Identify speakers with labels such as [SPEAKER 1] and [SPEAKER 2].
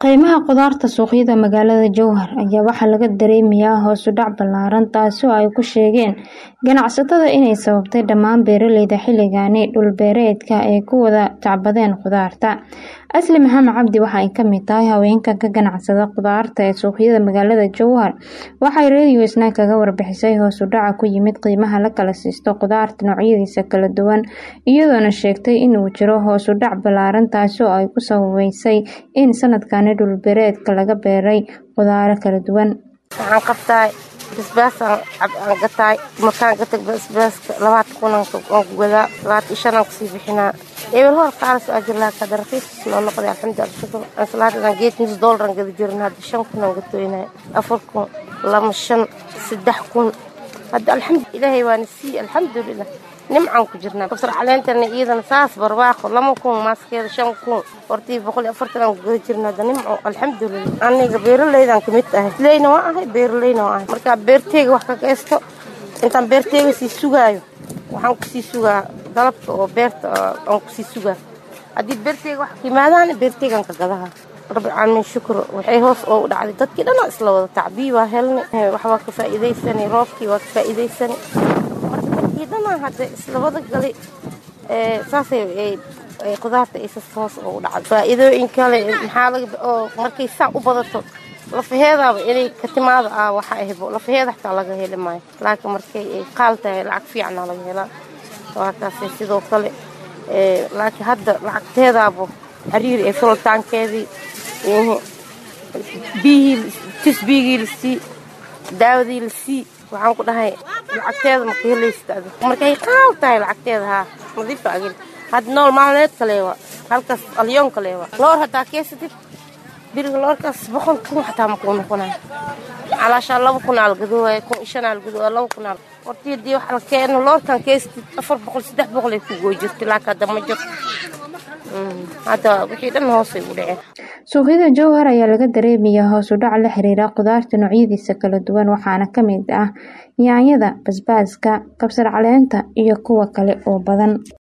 [SPEAKER 1] Qiimaha khudaarta suuqyada magaalada Jowhar ayaa waxaa laga dareemayaa hoos u dhac ballaaran taasoo ay ku sheegeen ganacsatada inay sababtay dhammaan beeraleyda xilligaani dhul beereedka ay ku wada tacbadeen khudaarta. Asli Maxamed Cabdi waxa ay ka mid tahay haweenka ka ganacsada khudaarta ee suuqyada magaalada Jowhar. Waxay Radio Snack kaga warbixisay hoos u dhaca ku yimid qiimaha la kala siisto khudaarta noocyadiisa kala duwan iyadoona sheegtay in uu jiro hoos u dhac ballaaran taasoo ay ku sababeysay in sanadkani dhul beereedka laga beeray khudaaro kala duwan.
[SPEAKER 2] Waxaan qabtaa basbaas aan gataay markaan gatay basbaaska labaatan kun aan ku gadaa labaatan shan aan kusii bixinaa eber hor qaalas aa jir lahaa kada raqiis noo noqday alxamdulilah shukur ansalaadan geed nus doolar aan gada jirin hadda shan kun aan gatoynay afar kun lama shan saddex kun hadda alxamdu ilaahay waana sii alxamdulilah nimcaan ku jirnaa kabsar caleentana iyadana saas barwaaqo lama kun maaskeeda shan kun hortii boqol iyo afartan aan ku gada jirna hadda nimco alxamdulilah aniga beeraleydan kamid ahay leyna waa ahay beeraleyna waa ahay markaa beerteyga wax ka geysto intaan beerteyga sii sugaayo waxaan kusii sugaa dalabka oo beerta aan kusii sugaa haddii beerteyga wax ka yimaadaan beerteygaan ka gadaha rabbi caalamiin shukur waxay hoos oo u dhacday dadkii dhanaa isla wada tacbii waa helnay wax waa ka faa'iidaysanay roobkii waa ka faa'iidaysanay marka dadkii dhanaa hadda isla wada galay saasay khudaarta isas hoos oo u dhacday faa'iidooyin kale maxaa laga oo markay saa u badato lafaheedaaba inay ka timaada ah waxa ahbo lafaheeda xataa laga heli maayo laakiin markay ay qaal tahay lacag fiicana laga helaa waa kaasay sidoo kale laakiin hadda lacagteedaaba xiriiri ee fulitaankeedii biyihii tisbigii lasii daawadii lasii waxaan ku dhahay lacagteeda maka helaysta markay qaal tahay lacagteeda haa nadiifa agil hadda nool maalmeed kaleewa halkaas alyoon kaleewa loor haddaa keesatid biriga loorkaas boqol kun xataa makuu noqonaya calaashaa laba kun aa lagadoowaaya kun iyo shan aa lagadoowa laba kun aa hortii haddii wax la keeno loorkan keesatid afar boqol saddex boqol ay ku gooy jirtay laakiin hadda ma jirto hadda wixii dhan hoosay u dhaceen
[SPEAKER 1] suuqyada jowhar ayaa laga dareemayaa hoos u dhac la xiriira khudaarta noocyadiisa kala duwan waxaana ka mid ah yaanyada basbaaska kabsar caleenta iyo kuwa kale oo badan